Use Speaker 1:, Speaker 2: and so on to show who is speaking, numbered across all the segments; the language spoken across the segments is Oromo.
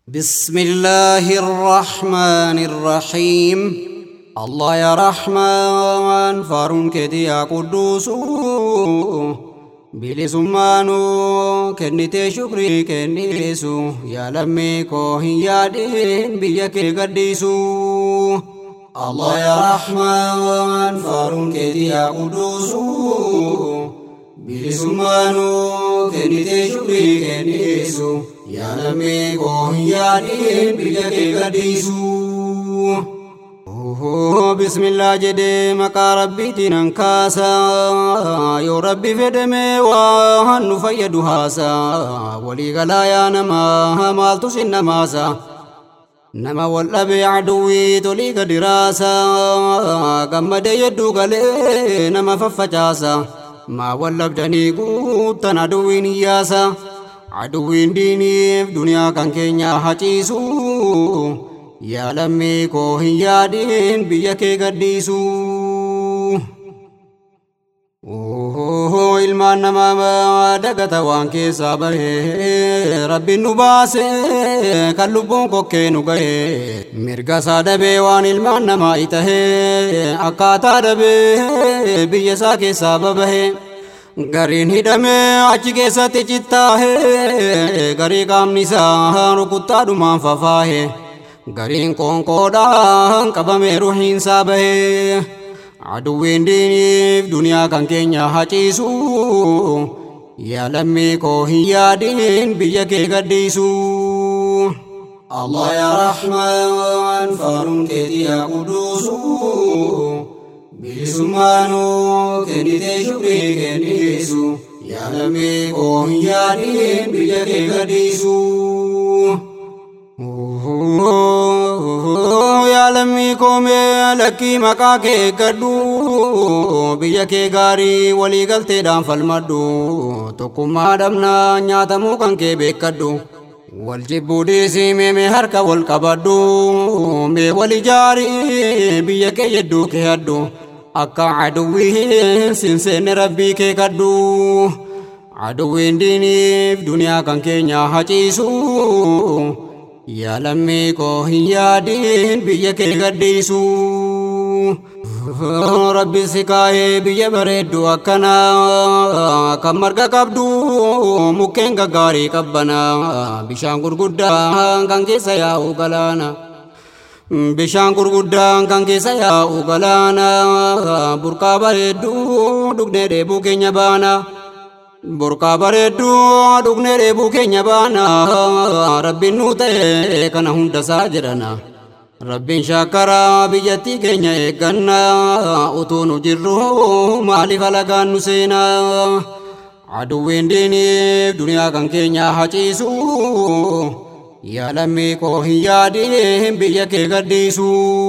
Speaker 1: بسم الله الرحمن الرحيم الله يا رحمن فارون كدي يا قدوس bilisummaanu kennitee shukrii kennisu yaa lammii koo hin yaadin biyya kee gadhiisu Allah yaa Rahmaan faaruun keetii yaa quduusu bilisummaanu kennitee shukrii kennisu yaa lammii koo hin yaadin biyya kee gadhiisu bismillah jedhee maqaa rabbiitiin an kaasa yoo rabbi fedhame waan nu fayyadu haasa walii galaa yaa nama maaltu sin namaasa nama wal dhabe aduwwii tolii gadi raasa gammadee yedduu galee nama faffacaasa maa wal labdanii guuttan aduwwiin hiyyaasa aduwwiin diiniif duniyaa kan keenya haciisu yaa lammii koo hin yaadin biyya kee gadhiisu. ilmaan namaa dagata waan keessaa bahee rabbiin nu baase kan lubbuun kokkee nu gahe mirga isaa dhabee waan ilmaan namaa itahee akkaataa dhabee biyya isaa keessaa babahe gariin hidhamee achi keessatti cittaahee garii qaamni isaa rukuttaadhumaan fafaahe. gariin qoonqoodhaan qabamee ruhiinsaa bahee aduwwiin diiniif duniyaa kan keenya haciisu yaa lammii koo hin yaadin biyya kee gadhiisu. Allah yaa Rahmaan faaruun keetii yaa quduusu bilisummaanu kennitee shukrii kennisu yaa lammii koo hin yaadin biyya kee gadhiisu. yaa lammii koomee lakkii maqaa kee gadhu biyya kee gaarii walii galteedhaan falmadhu tokkummaa dhabnaa nyaatamuu kan kee beekadhu wal jibbuu dhiisii mee harka wal qabadhu mee wal ijaarii biyya kee yedduu kee hadhu akka aduwwiin sinseenne rabbii kee kadhu aduwwiin diiniif duniyaa kan keenya haciisu yaa lammii koo hin yaadin biyya kee gadhiisu. Rabbi si kaayee biyya bareeddu akkana kan marga qabdu mukkeen gaggaarii qabbana bishaan gurguddaan kan keessa yaa'u galaana. Bishaan gurguddaan kan keessa yaa'u galaana burqaa bareeddu dhugnee dheebuu keenya baana. burqaa bareedduu dhugnee dheebuu keenya baana rabbiin nu ta'e kana hunda isaa jedhana rabbiin shaakkaraa biyyattii keenya eegganna utuu nu jirru maaliif alagaan nu seena aduwwiin diiniif duniyaa kan keenya haciisu yaa lammii koo hin yaadin biyya kee gadhiisu.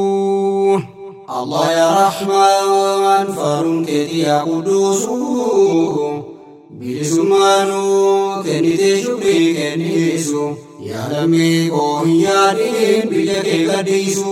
Speaker 1: Allah yaa Rahmaan faaruun keetii yaa quduusu. bilisummaanu kennitee shukrii kennisu yaa lammii koo hin yaadin biyya kee gadhiisu.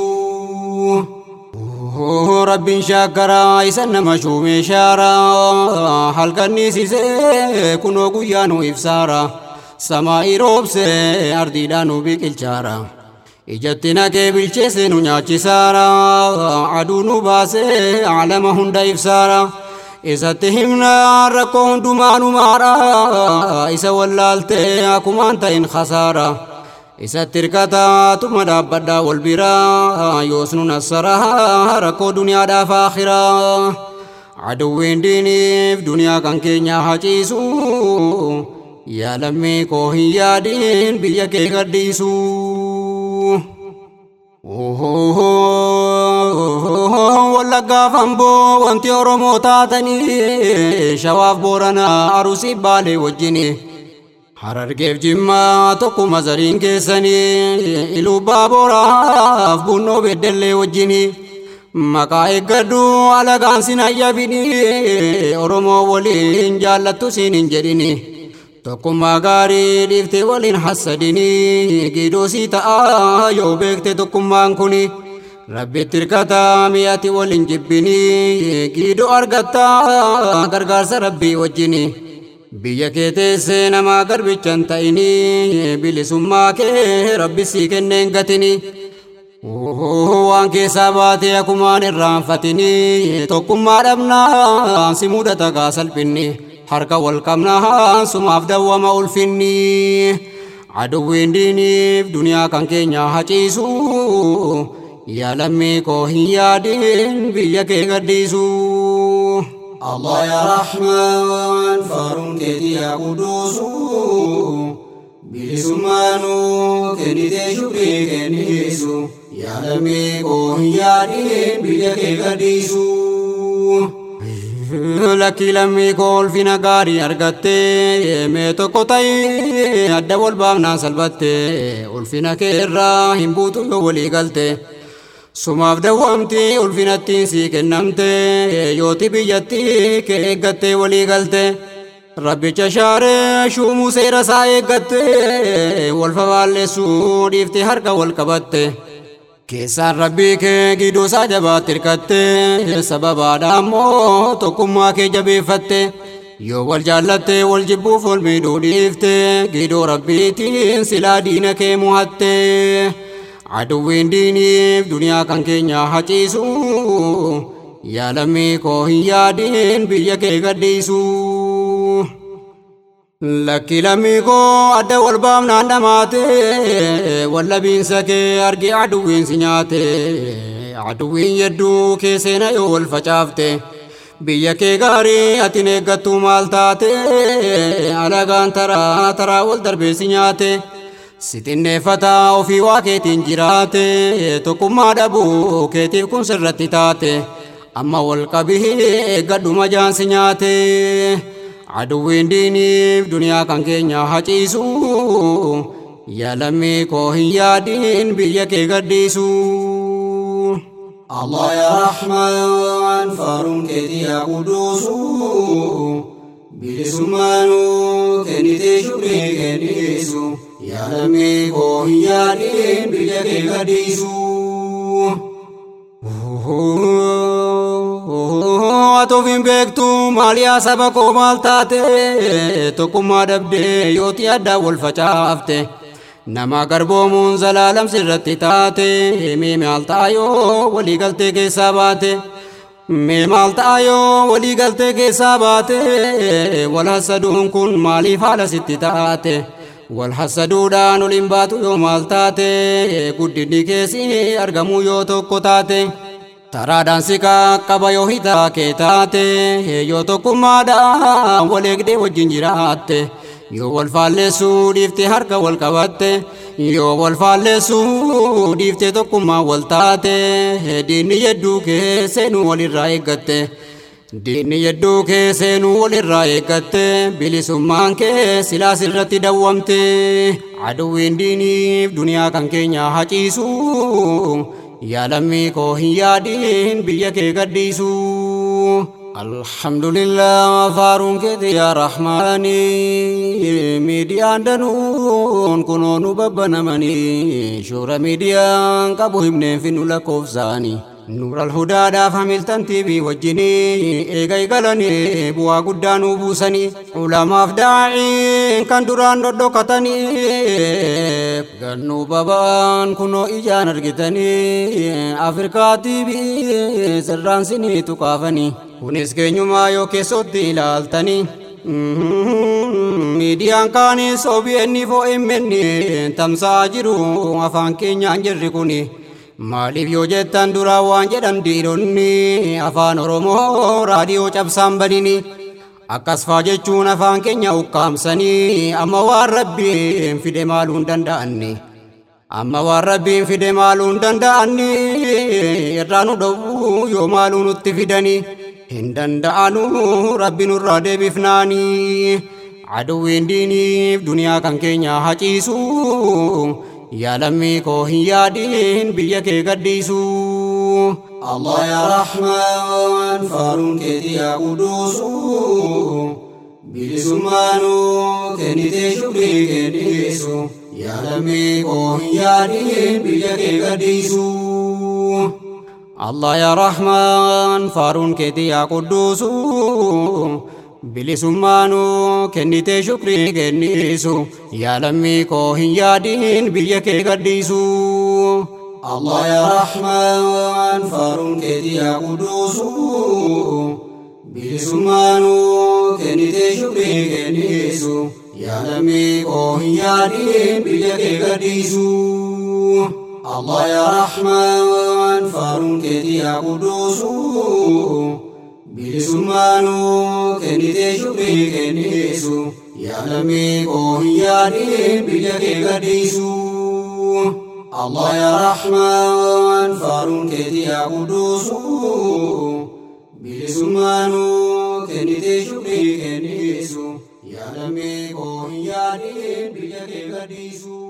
Speaker 1: Rabbiin shaakkaraa isa nama shuumee shaaraa halkanniisisee kunoo guyyaa nu ibsaara samaa'ii roobsee ardiidhaan nu biqilchaara. Ijatti naqee bilcheesse nu nyaachisaara aduu nu baasee alama hunda ibsaara. isatti himna rakkoo hundumaa nu maara isa wallaaltee akkumaan ta'in khasaara isatti hirkataa tuma dhaabbadhaa wal biraa yoos nu nassaraa rakkoo duniyaadhaaf akhiraa aduwwiin diiniif duniyaa kan keenya haciisu yaa lammii koo hin yaadin biyya kee gadhiisu. wallaggaa famboo wanti oromoo taatanii shawaaf booranaa arusii baalee wajjini harargeef jimmaa tokkuma zariin keessanii ilubbaa booraaf bunnoo beddellee wajjini maqaa eeggadhu alagaan sin hayyabini oromoo waliin jaallattu siin hin jedhini tokkummaa gaarii dhiiftee waliin hassadini giidoosii ta'a yoo beekte tokkummaan kuni. rabbitti hirkataa mi'ati waliin jibbini giidoo argatta gargaarsa rabbii wajjini biyya kee teessee namaa garbichan ta'inii bilisummaa kee rabbi sii kenneen gatinii waan keessaa baatee akumaan irraanfatinii tokkummaa dhabnaa si mudata kaa salphinni harka wal qabnaa sumaaf dawwama ulfinni aduwwiin diiniif duniyaa kan keenya haciisu yaa lammii koo hin yaadin biyya kee gadhiisu.
Speaker 2: الله يا رحمن فارون كيتي يا قدوس بلسمانو كنيتي شكري كنيسو يا لمي كون يا دين بيك قديسو
Speaker 1: Lakkii lammii koo ulfina gaarii argattee mee tokko ta'ee adda wal baafnaan salphattee ulfina kee irraa hin buutu yoo walii galte. Sumaaf dawwaamti ulfinattiin sii kennamte yooti biyyatti kee eeggattee walii galte. Rabbicha shaaree shuumuu seera isaa eeggatte wal fafaalleessuu dhiifte harka wal qabatte. Keessaan rabbii kee gidduu isaa jabaatti hirkatte sababaadha ammoo tokkummaa kee jabeeffatte. Yoo wal jaallatte wal jibbuuf wal miidhuu dhiifte gidduu rabbiitiin silaa diina kee muhatte. aduwwiin diiniif duniyaa kan keenya haciisu yaa lammii koo hin yaadin biyya kee gadhiisu. Lakki lammii koo adda wal baafnaan dhamaate wallabiinsa kee argi aduwwiin si nyaate aduwwiin yedduu kee seena yoo wal facaafte. Biyya kee gaarii atin eeggattu maal taate alagaan taraa taraa wal darbee si nyaate. Sitinneeffata ofii waa keetiin jiraate tokkummaa dhabuu keetiif kun sirratti taate amma wal qabii eeggadhuma jaansi nyaate aduwwiin diiniif duniyaa kan keenya haciisu yaa lammii koo hin yaadin biyya kee gadhiisu.
Speaker 2: الله يا رحمن فارون كيتي يا قدوس بلسمانو كنيتي شكري كنيسو يا لمي كو يادين بيك غديسو
Speaker 1: Atuufin beektu maaliyaa saba koo maal taate tokkummaa dhabdee yooti addaa wal facaafte. Nama garboomuun zalaalam sirratti taate mee maal taayoo walii galtee keessaa baate. Mee maal taayoo walii galtee keessaa baate wal hasaduun kun maaliif haala sitti taate. Wal hasaduudhaan ol hin baatu yoo maal taate guddinni keessi argamuu yoo tokko taate. Taraadhaan si qaqqaba yoo hitaa kee taate yoo tokkummaadhaan wal eegdee wajjin jiraatte. yoo wal faalleessuu dhiifte harka wal qabatte yoo wal faalleessuu dhiifte tokkummaa wal taate diinni yedduu kee seenuu walirraa eeggatte diinni yedduu kee seenuu walirraa eeggatte bilisummaan kee silaas irratti dawwamte aduwwiin diiniif duniyaa kan keenya haciisu yaa lammii koo hin yaadin biyya kee gadhiisu. Alhamdulillah faaruun keeti yaa rahmaani miidiyaan danuun kunoo nu babbanamanii shoora miidiyaan qabu himneen finnu lakkoofsaanii. Nuural hudaadhaaf hamiltan tiibii wajjinii eega eegalanii bu'aa guddaa nuu buusanii ulamaaf daa'iin kan duraan dhodhokatanii gannuu babaan kunoo ijaan argitanii Afrikaa tiibii sirraan sinii tuqaafanii kunis keenyumaa yoo keessotti ilaaltanii. Miidiyaan kaanis OBN OMN tamsa'aa jiru afaan keenyaan jirri kuni. Maaliif yoo jettan duraa waan jedhan dhiironni afaan Oromoo raadiyoo cabsaan banini. Akkas faa jechuun afaan keenya ukkaamsanii amma waan rabbiin fide maaluu hin danda'anni. Amma waan rabbiin fide maaluu hin danda'anni irraa nu dhowwuu yoo maaluu nutti fidani. Hin danda'anu rabbi nurraa deebifnaani. Aduwwiin diiniif duniyaa kan keenya haciisu. yaa lammii koo hin yaadin biyya kee gadhiisu.
Speaker 2: الله يا رحمن فارون كيتي يا قدوس بلسمانو كنيتي شكري كنيسو يا لمي كون يا دين بيك قديسو
Speaker 1: الله يا رحمن فارون كيتي يا قدوس bilisummaanuu kennitee shukrii kennisu yaa lammii koo hin yaadiin biyya kee gadhiisu.
Speaker 2: الله يا رحمن فارون كيتي يا قدوس بلسمانو كنتي شكري كنيسو يا لمي كوهن يا دين بيجك قديسو الله يا رحمن فارون كيتي يا قدوس بلسمانو كنتي شكري كنيسو يا لمي كوهن يا دين بيجك قديسو الله يا رحمن فارون كيتي يا قدوس بلسمانو كنتي شكري كنيسو يا لمي كوهن يا دين بيجك قديسو